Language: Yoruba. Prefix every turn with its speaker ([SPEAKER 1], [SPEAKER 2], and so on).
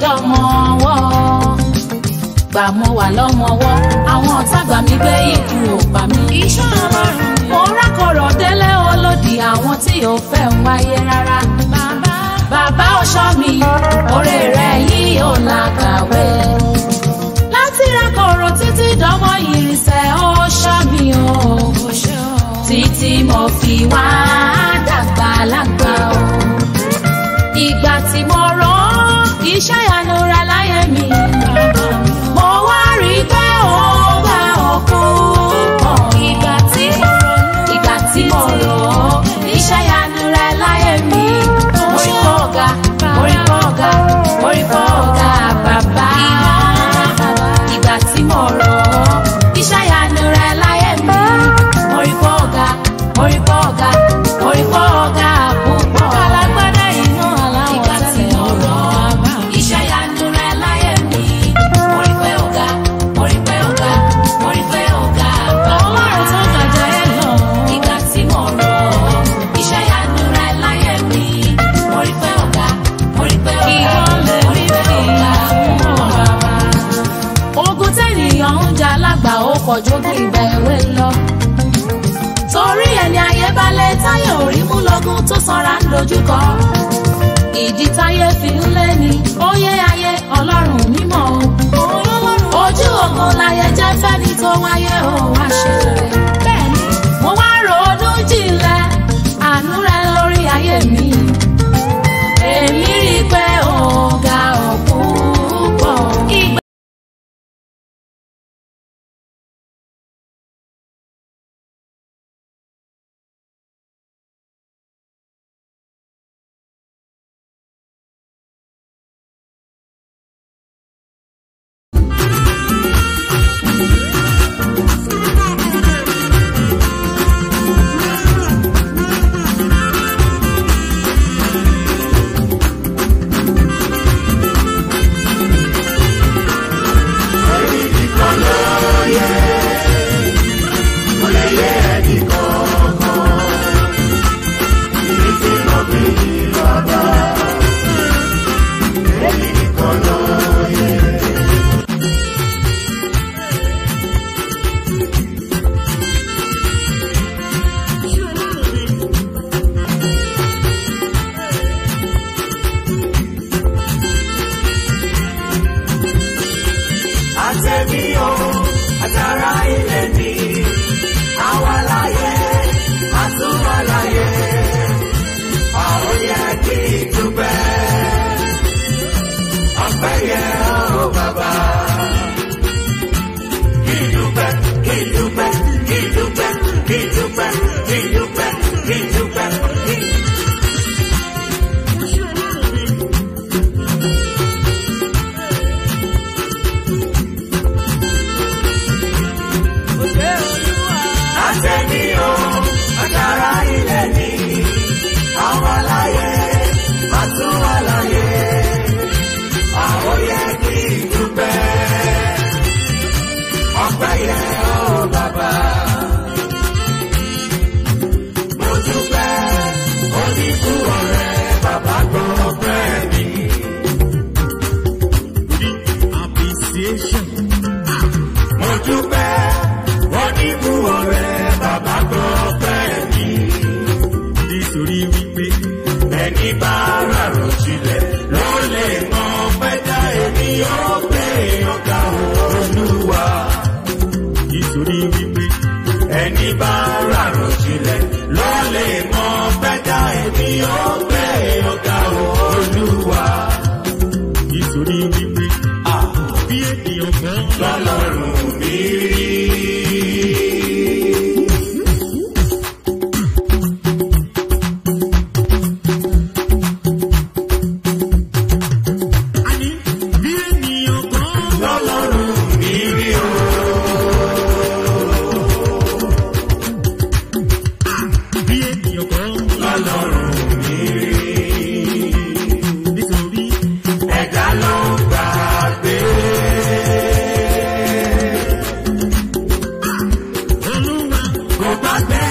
[SPEAKER 1] dọ́mọ ọwọ́ gbà mo wà lọ́mọ ọwọ́ àwọn ọ̀tá gbà mí gbé ikú ò pa mí.
[SPEAKER 2] iṣẹ́ ọlọ́run ni.
[SPEAKER 1] mo rákọ̀rọ̀ délé olódì àwọn tí ò fẹ́ ń wáyé rárá.
[SPEAKER 2] bàbá
[SPEAKER 1] bàbá ọ̀ṣọ́ mi oore rẹ̀ yìí ò làkàwé. láti rákọ̀rọ̀ títí dánmọ́ ìrìnsẹ̀ ọ̀ṣọ́ mi o.
[SPEAKER 2] kò ṣe o.
[SPEAKER 1] títí mo fi wá dàgbà lágbà o. ìgbà tí mo rán iṣẹ́ ìyanu rẹ̀ láyé mi.
[SPEAKER 2] bàbá mi.
[SPEAKER 1] mo wá rí i pé ó bá òkú pọ̀.
[SPEAKER 2] ìgbà tí mo ronú.
[SPEAKER 1] ìgbà tí mo rò ó iṣẹ́ ìyanu rẹ̀ láyé mi. orí kọ́ ọ̀gá orí kọ́ ọ̀gá orí kọ́ ọ̀gá bàbá. ìgbà tí mo rò ó iṣẹ́ ìyanu rẹ̀ láyé mi. orí kọ́ ọ̀gá orí kọ́ ọ̀gá orí kọ́ ọ̀gá púpọ̀.
[SPEAKER 2] alágbádá iná aláwọ̀
[SPEAKER 1] ìgbà tí mo rò ó iṣẹ́ ìyanu rẹ̀ láyé mi. orí pé ọ̀gá orí pé ọ̀gá orí pé ọ̀gá bàbá.
[SPEAKER 2] ọlọ́run tó gàjà ẹ̀ lọ.
[SPEAKER 1] Ìgbà tí mo rò ó, iṣẹ́ ìyanu rẹ̀ láyé mi. Mo rí pé ọ̀gá, mo rí pé ọ̀gá,
[SPEAKER 2] Ìwọ lè
[SPEAKER 1] mo rí pé ọ̀gá fún bàbá. Ogun tẹ́nìyàn ń jà lágbà ó kọjú bí ìgbà èwe lọ. Torí ẹni ayé balẹ̀ táyé orí mú lọ́gùn tó sanra ń dojúkọ. Ìdí táyé fi ń lé ni, ó yé ayé ọlọ́run mímọ́ o. Ojú ogun láyé jẹ́ fẹ́ni tó wáyé ó wá ṣe rere
[SPEAKER 2] bẹ́ẹ̀ni.
[SPEAKER 1] mo wá ronú jinlẹ̀ àánú rẹ lórí ayé mi. èmi rí i pé ọ̀gá ọ̀pọ̀ pọ̀. ìgbà
[SPEAKER 3] àtẹ̀mí o àtàrà ilé mi àwa láyé àtúwà láyé àwọn yẹ kí n dúpẹ́ ọpẹ́ yẹ ó bàbá. Kí n dúpẹ́, kí n dúpẹ́, kí n dúpẹ́, kí n dúpẹ́, kí n dúpẹ́, kí n dúpẹ́, kí n àtẹ̀mí o àtàrà ilé mi àwọn láyé àtúwà láyé àwọn yẹ kí n dúpẹ́ ọpẹ́ yẹ ó bàbá. Mo dúpẹ́ oníkú ọ̀rẹ́ bàbá gbọ́ ọpẹ́ mi.
[SPEAKER 4] appreciation.
[SPEAKER 3] Mo dúpẹ́ oníkú ọ̀rẹ́ bàbá gbọ́ ọpẹ́ mi.
[SPEAKER 4] nítorí wípé
[SPEAKER 3] ẹni bá rárò jinlẹ̀ ló lè mọ pẹ́jà èmi yóò gbé ọ̀gá olúwa.
[SPEAKER 4] nítorí wípé
[SPEAKER 3] ẹni bá rárò jinlẹ̀ ló lè mọ pẹ́jà èmi yóò gbé ọ̀gá olúwa.
[SPEAKER 4] nítorí wípé bí ènìyàn kan
[SPEAKER 3] lọ́lọ́run mi rí.
[SPEAKER 4] àní bí ènìyàn kan
[SPEAKER 3] lọ́lọ́run mi rí o.
[SPEAKER 4] bí ènìyàn kan
[SPEAKER 3] lọ́lọ́run mi rí.
[SPEAKER 4] nítorí
[SPEAKER 3] ẹ̀dá ló ń gbàgbé.
[SPEAKER 4] olúwa
[SPEAKER 3] kò gbàgbé